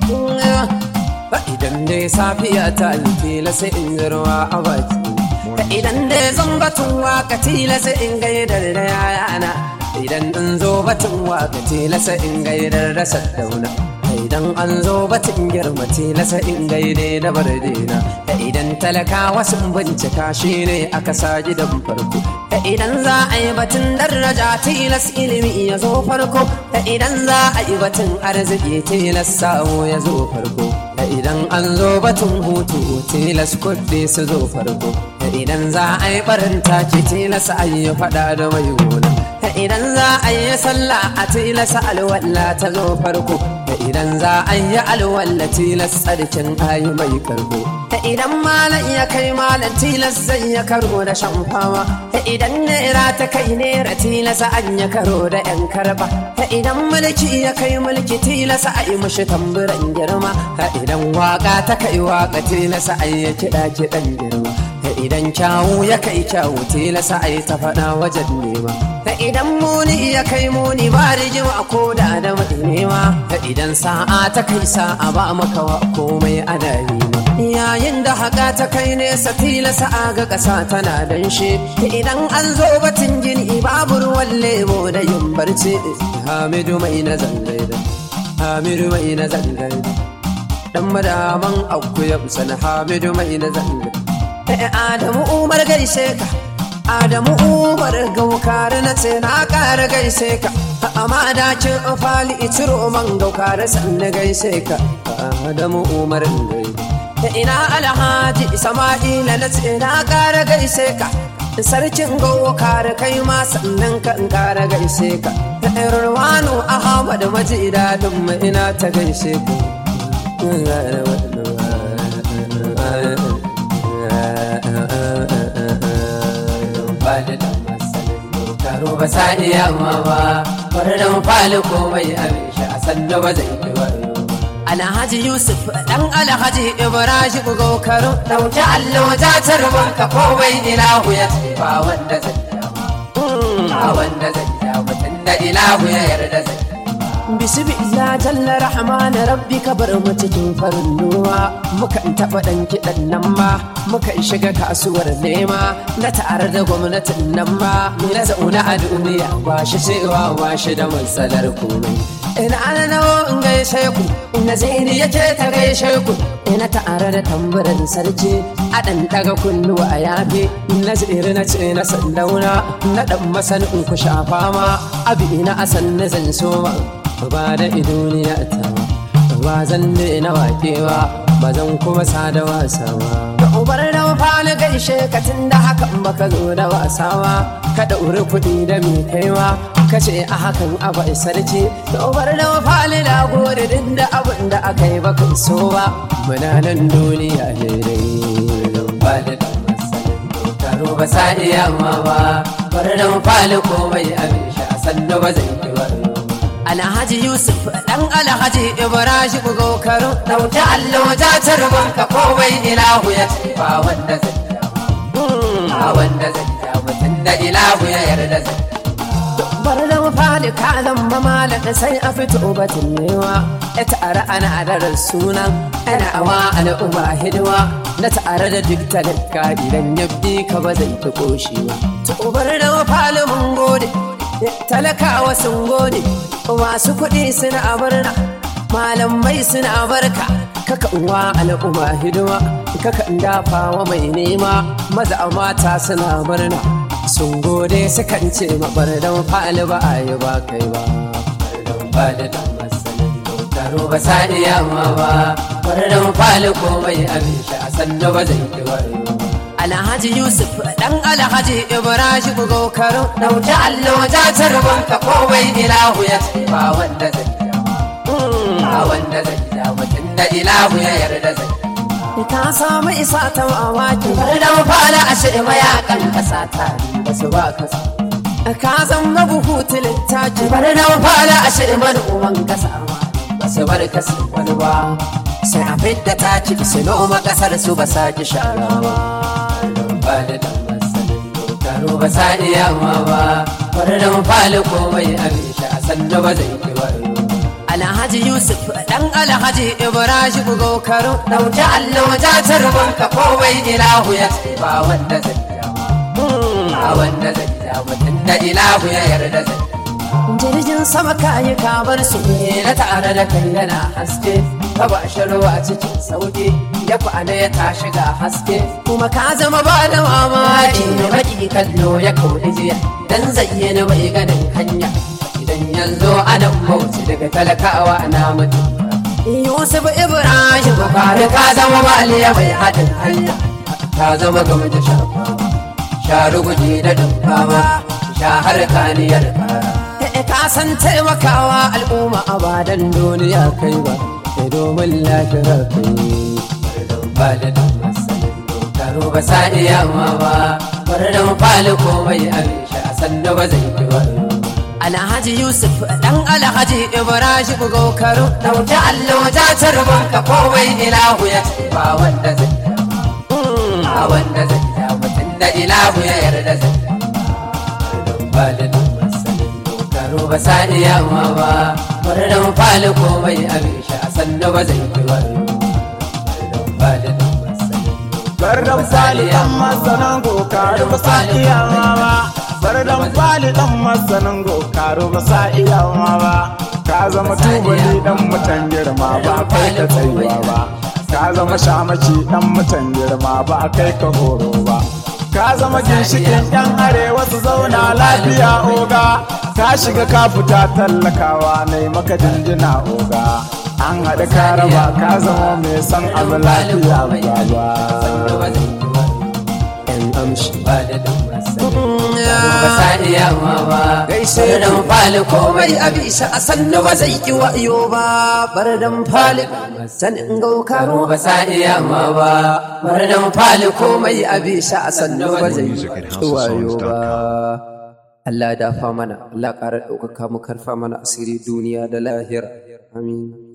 idan dai safiya ta yi tila sai in ruwa a baki idan dai zan batun waka tila sai in gaidar da yayana idan in zo batun waka tila sai in gaidar da saddauna idan an zo batun girma tila sai in gaide da bardina idan talakawa sun bincika shi ne aka sa gidan farko idan za a yi batun daraja tilas ilimi ya zo farko idan za a yi batun arziki tilas samu ya zo farko idan an zo batun hutu tilas kuɗi su zo farko idan za a yi barin taki tilas a yi faɗa da mai gona idan za a yi sallah a tilas alwala ta zo farko idan za a yi alwala tilas tsarkin ayi mai karbo idan malam ya kai malam tilas zai ya karo da shan fama idan naira ta kai naira tilas an ya karo da yan karba idan mulki ya kai mulki tilas a yi mushi tamburan girma idan waka ta kai waka tilas a yi kiɗa kiɗan girma idan kyawu ya kai kyawu tilasa a yi ta faɗa wajen nema idan muni ya kai muni ba rigima ko da da mai nema idan sa'a ta kai sa'a ba maka wa komai ana nema yayin da haka ta kai nesa tilasa a ga ƙasa tana danshe idan an zo batun gini babu ruwan lebo da yin barci hamidu mai na zangaida hamidu mai na zangaida dan madaman akuya sana hamidu mai na zangaida Adamu Umar gaishe ka Adamu Umar gaukar na ce na ƙara gaishe ka amma dakin fali itiro man gaukar sanna gaishe ka Adamu Umar gaishe ina alhaji Sama'ila na ce na ƙara gaishe ka sarkin gaukar kai ma sannan ka in ƙara gaishe ka Irwanu Ahmad maji dadin mu ina ta gaishe ka da dan masanin karo ba sa iya amma ba bari dan fali komai abin shi a sannu ba zai yi wayo Alhaji Yusuf dan Alhaji Ibrahim Gokaru dauki allo ta tarban ka komai ilahu ya ce ba wanda zai ba wanda zai ya mutum da ilahu ya yarda zai Bismillah jalla rahman rabbi ka bar mu cikin farin ruwa mukan taɓa ɗan kiɗan nan ma mukan shiga kasuwar nema na tare da gwamnatin nan ma na zauna a duniya ba shi cewa ba shi da matsalar komai ina ana nawo in gaishe ku ina zaini yake ta gaishe ku ina tare da tambarin sarki a ɗan daga kunnuwa a yafe na tsiri na ce na sandauna na ɗan masanin ku shafa ma abi ina asan na zan soma ba da idoniya ta ba zan na wakewa ba zan kuma sa da wasa ba da ubar da fali gaishe ka tun da hakan baka zo da wasa ba ka ɗauri kuɗi da mai kaiwa ka ce a hakan abu sarki da ubar da fali da gode duk da abin da aka yi baka so ba muna nan duniya daidai ba da dan masanin karo ba sa iya amma ba bari dan fali komai abin shi a sannu ba zai yi wayo Alhaji Yusuf dan Alhaji Ibrahim Gokaru dauki allo ta tarban ka komai ilahu ya ce ba wanda zai ba wanda zai ya mutum da ilahu ya yarda zai bar da fadi ka zama malaka sai a fito batun newa ya tare ana da sunan ana awa al'umma hidima na tare da duk talaka idan ya bi ka ba zai ta koshi ba to bar da fali mun gode talakawa sun gode masu kuɗi suna barna malamai suna barka kaka uwa al'umma hidima kaka dafa wa mai nema maza mata suna murna sun gode sukan ce mabar dan fali ba a yi ba kai ba ba da dan masanin karo ba sa iya amma ba bari dan fali komai abin shi a sannu ba zai yi wayo Alhaji Yusuf dan Alhaji Ibrahim Gokaru dauki allo ta tarban ka komai ilahu ya ce ba wanda zai ba wanda zai ya mutum da ilahu ya yarda zai ka samu isa ta mamaki bari dan fali a shi mayakan kasa ta ba su ba kasa ka zama buhu tilittaki bari dan fali a shi uwan kasa ba su bar kasa wani ba sai a fidda taki su noma kasar su ba sa ki shara ba ba da dan masanin karo ba sa iya amma ba bari dan fali komai abin shi a sannu ba zai yi wayo Alhaji Alhaji Yusuf dan Alhaji Ibrahim Gokaro Dauki allo ja tarbon ka kowai ilahu ya ce ba wanda zai dama ba wanda zai dama tunda ilahu ya yarda zai jirgin sama kayi kabar su ne na tare da kai yana haske ka ba shi ruwa cikin sauki ya kwana ya tashi ga haske kuma ka zama ba da mamaki Maki da baki kallo ya kauri jiya dan zayyana bai ganin hanya idan yanzu ana bauchi daga talakawa na mutum Yusuf Ibrahim Bukari ka zama maliya mai haɗin hanya ka zama game da shafa sharu guji da dumfawa sha har kaniyar kara Eh, ka san taimakawa al'umma a badan duniya kai ba sai domin lafiyar kai ba da dan masanin dokaro ba sa iya ma ba bar dan fali komai abin sha sannu ba zai fi wani Alhaji Yusuf dan Alhaji Ibrahim Gokaro dauki allo ja tarbon ka kowai ilahu ya ce ba wanda zai dama ba wanda zai dama tunda ilahu ya yarda zai ba da dan masanin dokaro ba sa iya ma ba bar dan fali komai abin sha sannu ba zai fi wani ba da dan masanin Bardan fali dan masanan gokaru ba sa iyawa ba. Bardan fali dan masanan gokaru ba sa iyawa ba. Ka zama tubali dan mutan girma ba kai ka tsayuwa ba. Ka zama shamaki dan mutan girma ba kai ka horo ba. Ka zama ginshikin yan arewa su zauna lafiya oga. Ka shiga ka fita tallakawa ne maka jinjina oga. An haɗu ka raba ka zama mai san abu lafiya ba ba. yan amshi ba da dan masanin ba sa iya ma ba Gaishe bar dan fali komai komai a bisa a sannu ba zai ki wayo ba bar dan fali sanin gaukaro ba sa iya ma ba bar dan fali komai komai a bisa a sannu ba zai ki wayo ba Allah dafa mana Allah ƙara ɗaukaka mu karfa mana asiri duniya da lahira amin